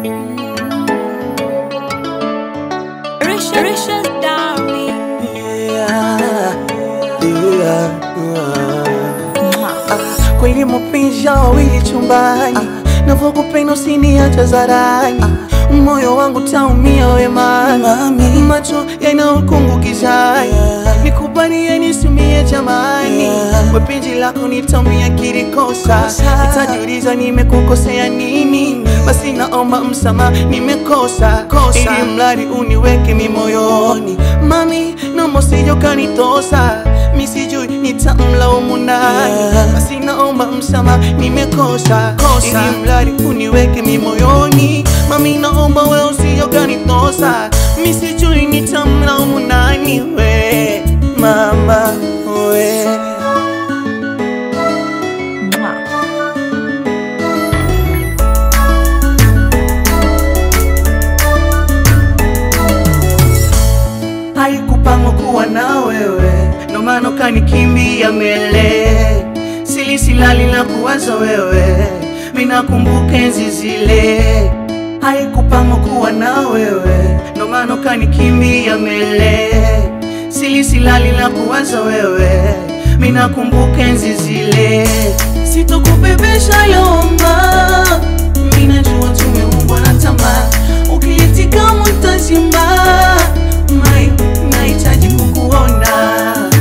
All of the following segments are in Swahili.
Risha, Risha's darling. Yeah, yeah, yeah. Kweli mapenzi ya wawili chumbani, navyokupenda usiniache zarani, moyo wangu taumia wemani, macho yana ukungu gizani, nikubalie nisimie jamani, wepenzi lako nitaumia kirikosa, nitajiuliza nimekukosea nini, basi naomba msamaha nimekosa, ili mradi uniweke mimoyoni, mami naomba usije ukanitosa, mi sijui nitamlaumu nani, basi naomba msamaha nimekosa, ili mradi uniweke mimoyoni, mami naomba wewe usije ukanitosa, mi sijui nitamlaumu nani, we mama we haikupangwa kuwa na wewe, ndo maana ukanikimbia mbele. Sili silali na kuwaza wewe, minakumbuka enzi zile. Haikupangwa kuwa na wewe, ndo maana ukanikimbia mbele. Sili silali na kuwaza wewe, minakumbuka enzi zile. Sitokubebesha yoma, minajua tumeumbwa na tamaa, ukilitika mutazima mai nahitaji kukuona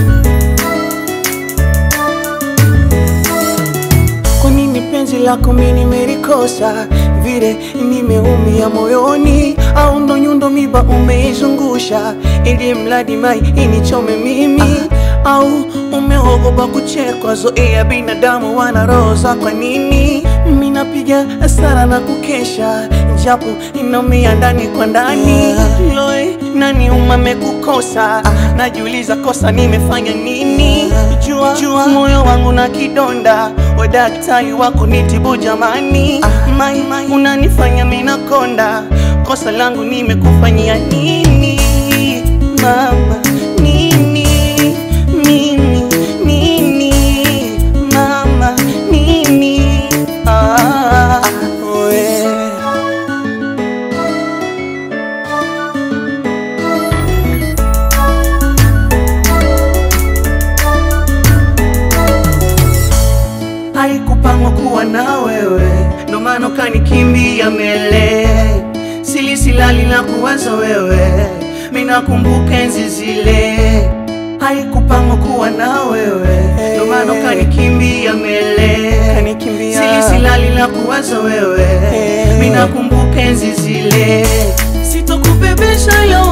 kwa nini penzi lako mi nimelikosa vile nimeumia moyoni au ndo nyundo miba umeizungusha ili mradi mai inichome mimi au umeogopa kuchekwa zoea binadamu wana roho za kwa nini minapiga hasara na kukesha japo inaumia ndani kwa ndani loe nani umame kukosa najiuliza kosa nimefanya nini jua, jua moyo wangu na kidonda we daktari wako nitibu jamani mai, mai unanifanya minakonda kosa langu nimekufanyia nini mama nini mimi nini mama nini ah, we. haikupangwa kuwa na wewe, ndo maana ukanikimbia mbele. Sili silali na kuwaza wewe, minakumbuka enzi zile. Haikupangwa kuwa na wewe, ndo maana ukanikimbia mbele. Sili silali na kuwaza wewe, minakumbuka enzi zile. Sitokubebesha yo